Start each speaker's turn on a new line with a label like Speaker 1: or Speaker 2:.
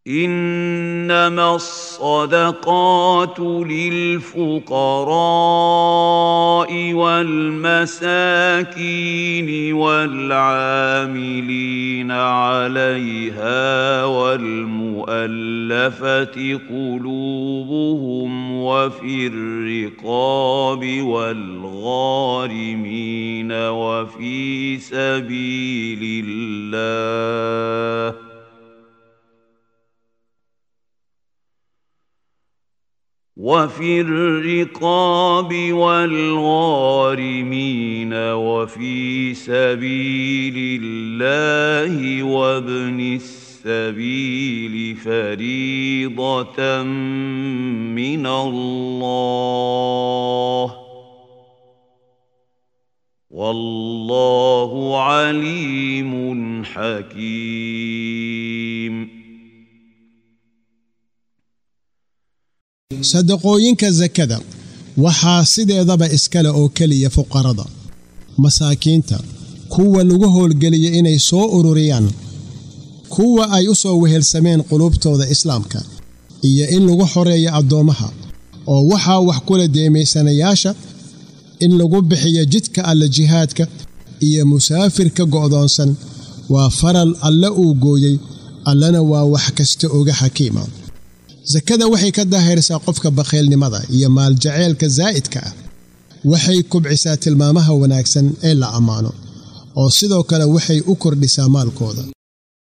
Speaker 1: انما الصدقات للفقراء والمساكين والعاملين عليها والمؤلفه قلوبهم وفي الرقاب والغارمين وفي سبيل الله وفي الرقاب والغارمين وفي سبيل الله وابن السبيل فريضة من الله والله عليم حكيم
Speaker 2: sadaqooyinka sakada waxaa sideedaba iskale oo keliya fuqarada masaakiinta kuwa lagu howlgeliya inay soo ururiyaan kuwa ay u soo wehelsameen qulubtooda islaamka iyo in lagu xoreeyo addoommaha oo waxaa wax kula deemaysanayaasha in lagu bixiyo jidka alle jihaadka iyo musaafirka go'doonsan waa faral alle uu gooyey allena waa wax kasta oga xakiima sakada waxay ka daahirsaa qofka bakhiilnimada iyo maaljaceylka zaa'idka ah waxay kubcisaa tilmaamaha wanaagsan ee la ammaano oo sidoo kale waxay u kordhisaa maalkooda